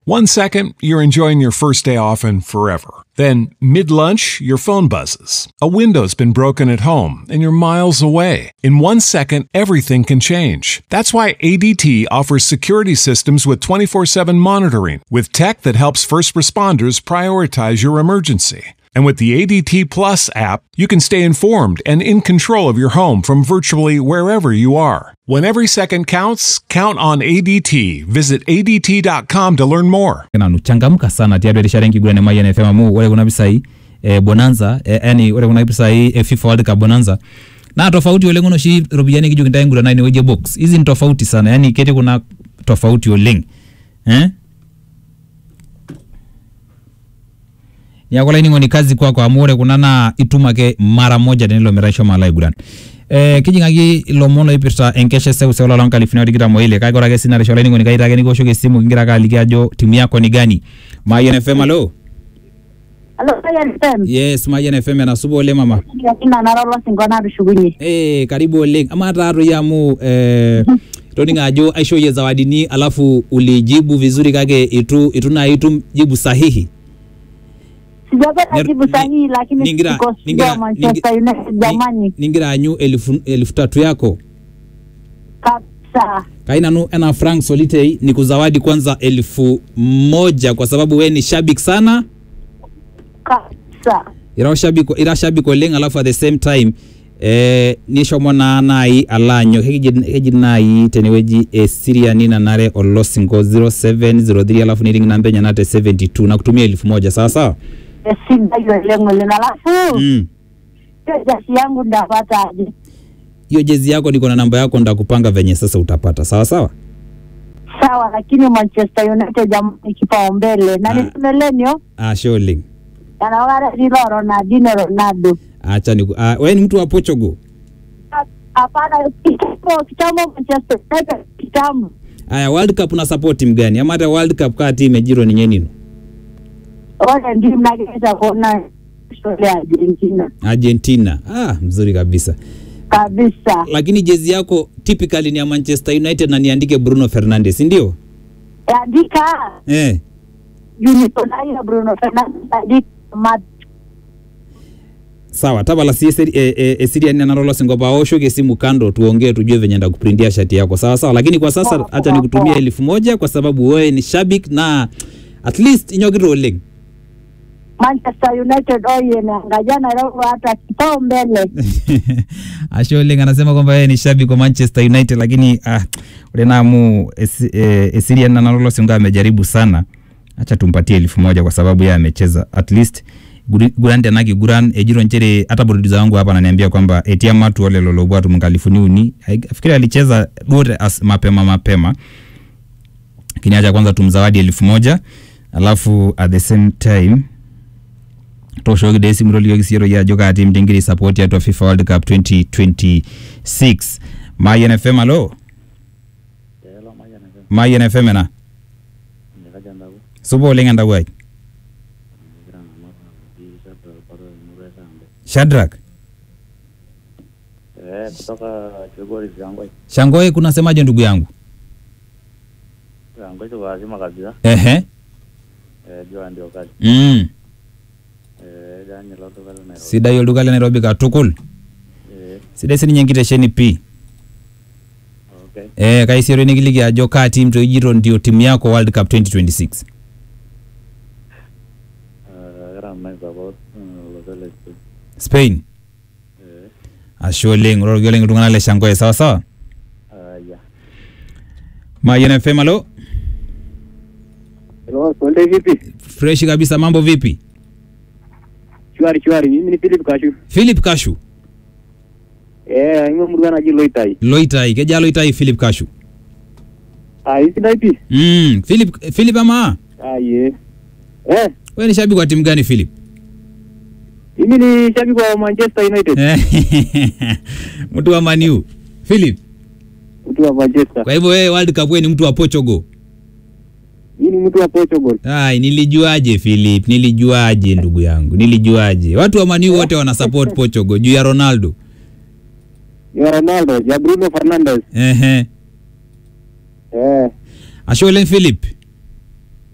One second, you're enjoying your first day off and forever. Then, mid lunch, your phone buzzes. A window's been broken at home and you're miles away. In one second, everything can change. That's why ADT offers security systems with 24 7 monitoring, with tech that helps first responders prioritize your emergency. And with the ADT Plus app, you can stay informed and in control of your home from virtually wherever you are. When every second counts, count on ADT. Visit ADT.com to learn more. nanu changamka sana tiatu erishata enkiguran e Mayian FM amu ore kuna pisai e bonanza e, yani ore kuna pisai e FIFA World Cup bonanza naa tofauti oleng ono oshi ropiyiani nikijo kintae nguran ine wueji e box hizi ni tofauti sana yani ketii kuna tofauti oleng eh? niaku olainining'oni kazi kwako amu ore kuna naa itum ake mara moja tenelo metaa ishomo alo aiguran Eh, kijing'aki ilomon oipirta enkesha eseuseu ololo nkalifuni tikitam oile kake ore ake sii naresha olainining'oni kaita ake nikiwoshoki esimu kingira ake aliki ajo timu yako ni gani Mayian FM alo Alo, Ryan FM. yes Mayian FM enasupa oleng mama Ina nara olosinko natushukunye. eh karibu oleng ama taa toi amu eh, toninga ajo aishooyie zawadini alafu ulijibu vizuri kake itu itu nai itum jibu sahihi Sijapata Ner- jibu ni- sahihi lakini ningira- siko ningira- sijua Manchester United jamani Ni- ningira anyu elfu, elfu tatu yako kabisa. kai nanu ena frank solitei ni kuzawadi kwanza elfu moja kwa sababu we ni shabik sana Kabisa. ira shabik ira shabik oleng alafu at the same time eh, nishomo naa nai alo anyok keji keji nai tenewueji esiriani nanare olosinko 0703 alafu niring namba enye te 72 na kutumia elfu moja sawa sawa Esidai oleng oleng alafu mm. hiyo jasi yangu ndapata aje? hiyo jezi yako niko na namba yako ndakupanga venye sasa utapata sawa sawa Sawa, lakini Manchester United jamani kipaumbele na Ah. nisemelenio ashe oleng yanawara lilo Ronaldinho Ronaldo. acha ni ah, we ni mtu wa Portugal Hapana, kitambo kitambo Manchester United kitambo. aya world cup una support timu gani ama hata world cup kaa timu ejiro ninye nino Wale ndio mnageza kuona shule ya Argentina argentina ah mzuri kabisa kabisa. lakini jezi yako typically ni ya manchester united na niandike bruno fernandes ndio Andika eh. Unitonai Bruno Fernandes andika mat sawa tabala si esiri- e- e- esiriani nanarolosingo paoshoki esimu kando tuongee tujue venye ndakuprintia shati yako sawa sawa lakini kwa sasa Poa, hacha poa, nikutumia poa. elfu moja kwa sababu wewe ni shabik na at least inyokita oleng Manchester United oye naangajana leo hata kipaumbele. ashe oleng anasema kwamba yeye ni shabiki wa manchester united lakini ah, ule naamu esi, eh, esirian nanarolosingo amejaribu sana acha tumpatie elfu moja kwa sababu yeye amecheza at least guri- guran tena kiguran ejiro nchere hata producer wangu hapa ananiambia kwamba etia matu wale lolobwatu mnkalifuni uni fikiri alicheza dote as mapema mapema lakini acha kwanza tumzawadi elfu moja alafu at the same time toshoki dee esimu tolikioki siiyie toi ajo kaa tim tingira support tiatua fifa world cup 2026 mayian fm alo mayian fm ena supa oleng entawuo ai shadrak Eh, kutoka Chugori Shangwe. shangoi kunasemaje ndugu yangu Shangwe tuko wazima kabisa. ehe Eh, jua ndio kazi. mm. Eh, jani loto kale na. sidai olduka le nairobi katukul Eh, sidai sininye enkitesheni pii okay. eh, kaisiero nikiliki ajo kaa tim toijito ndio timu yako world cup 2026 Eh, kara mai support loto le. spain Eh, ashe oleng ororoki oleng iltung'anak le shangoi sawa sawa ah, ya. mayian fm alo Hello, Konde vipi? freshi kabisa mambo vipi Shwari shwari, mimi ni Philip Kashu. philip kashu Eh, aing'ua murua naji Loitai. loitai kejaa loitai philip kashu Ah, isidai pi? mm. philip, philip ama Ah, ye. Eh, we ni shabiki wa timu gani philip mimi ni shabiki wa Manchester United. mtu wa maniu philip Mtu wa Manchester. kwa hivyo wewe world cup wewe ni mtu wa portugal Mimi ni mtu wa Portugal. ai nilijuaje philip nilijuaje ndugu yangu nilijuaje watu wa maniu wote wana support portugal juu ya ronaldo Ya Ronaldo, ya Bruno Fernandes. ehe Eh, ashe oleng philip